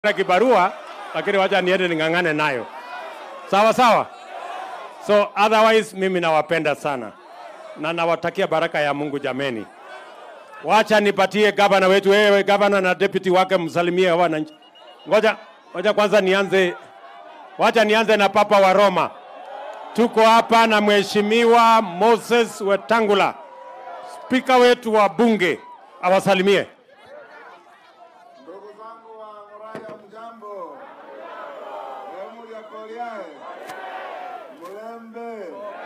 na kibarua, lakini wacha niende ning'ang'ane nayo. Sawa sawa. So otherwise mimi nawapenda sana na nawatakia baraka ya Mungu jameni. Wacha nipatie gavana wetu, wewe gavana na deputy wake, msalimie wananchi. Ngoja ngoja kwanza nianze, wacha nianze na papa wa Roma. Tuko hapa na mheshimiwa Moses Wetangula, spika wetu wa bunge, awasalimie. Ndugu zangu wa Ngoraya, mjambo? Emuli ya Koliae, Mlembe,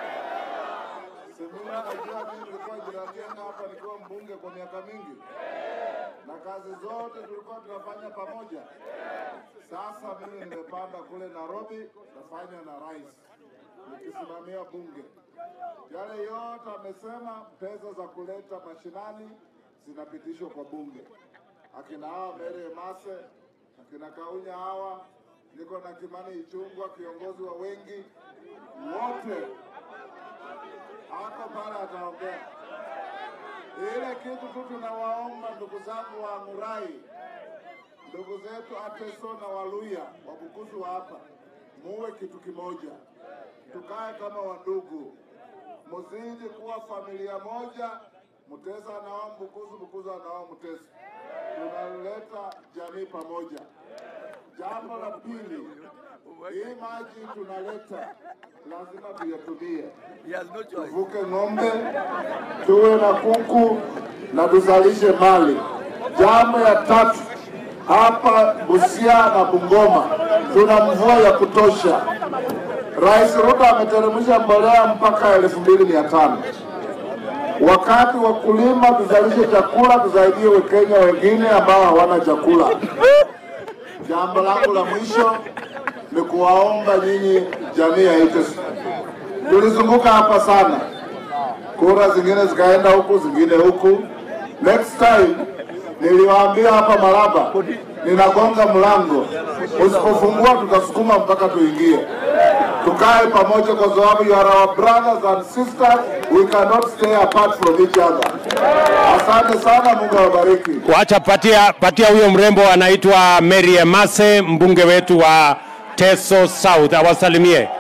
Semina. Najua mimi nilikuwa jirani yenu hapa nikiwa mbunge kwa miaka mingi, na kazi zote tulikuwa tunafanya pamoja. Sasa mimi nimepanda kule Nairobi, nafanya na rais nikisimamia bunge. Yale yote amesema, pesa za kuleta mashinani zinapitishwa kwa bunge akina hawa Mary Emase, akina Kaunya hawa, niko na Kimani Ichung'wa, kiongozi wa wengi wote ako pale, ataongea ile kitu tu. Tunawaomba ndugu zangu wa Murai, ndugu zetu Ateso na Waluya Wabukusu wa hapa, muwe kitu kimoja, tukae kama wandugu, muzidi kuwa familia moja. Mutesa anawao Mbukusu, Mbukusu anawao Mutesa tunaleta jamii pamoja. Jambo la pili, hii maji tunaleta lazima tuyatumie, He has no choice. tuvuke ng'ombe, tuwe na kuku na tuzalishe mali. Jambo ya tatu, hapa Busia na Bungoma tuna mvua ya kutosha. Rais Ruto ameteremsha mbolea mpaka elfu mbili mia tano wakati wa kulima tuzalishe chakula, tusaidie Wakenya wengine ambao hawana chakula. Jambo langu la mwisho ni kuwaomba nyinyi jamii ya ITES. Tulizunguka hapa sana, kura zingine zikaenda huku, zingine huku. Next time niliwaambia hapa Malaba, ninagonga mlango, usipofungua tutasukuma mpaka tuingie tukae pamoja kwa sababu you are our brothers and sisters we cannot stay apart from each other asante sana mungu awabariki Wacha patia patia huyo mrembo anaitwa Mary Emase, mbunge wetu wa Teso South, awasalimie.